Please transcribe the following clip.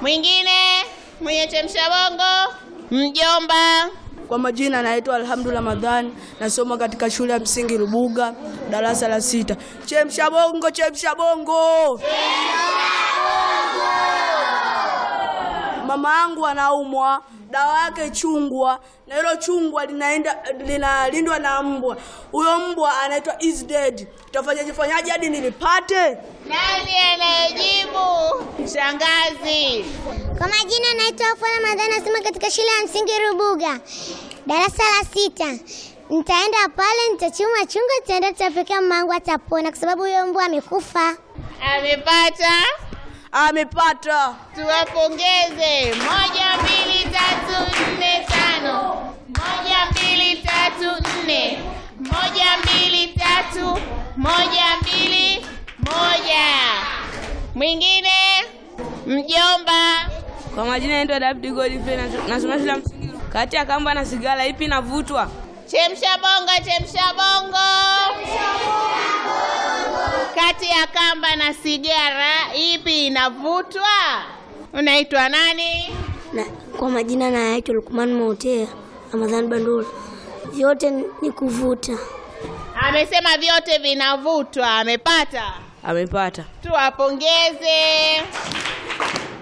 Mwingine mwenye chemsha bongo, mjomba. Kwa majina naitwa Alhamdu Ramadhani, nasoma katika shule ya msingi Rubuga, darasa la sita. Chemsha bongo, chemsha bongo. Mama yangu anaumwa, dawa yake chungwa, na hilo chungwa linaenda linalindwa na mbwa. Huyo mbwa anaitwa is dead. Tafanyaje fanyaje hadi nilipate? Nani anayejibu? Shangazi. Kwa majina naitwa Afua Ramadhani, nasoma katika shule ya msingi Rubuga, darasa la sita. Nitaenda pale, nitachuma chungwa, nitaenda tutapekea mamangu, atapona kwa sababu huyo mbwa amekufa. Amepata? Amepata. Tuwapongeze. Moja, mbili, tatu, nne, tano. Moja, mbili, tatu, nne. Moja, mbili, tatu. Moja, mbili, moja. Mwingine mjomba. Kwa majina naitwa David Godfrey na- nasoma shule ya msingi. Kati ya kamba na sigara ipi inavutwa? Chemsha bongo, chemsha bongo. Kati ya kamba na sigara ipi inavutwa? Unaitwa nani? Na, kwa majina naitwa Lukman Mautea Ramadhani Bandula. Vyote ni kuvuta. Amesema vyote vinavutwa. Amepata? Amepata. Tuwapongeze.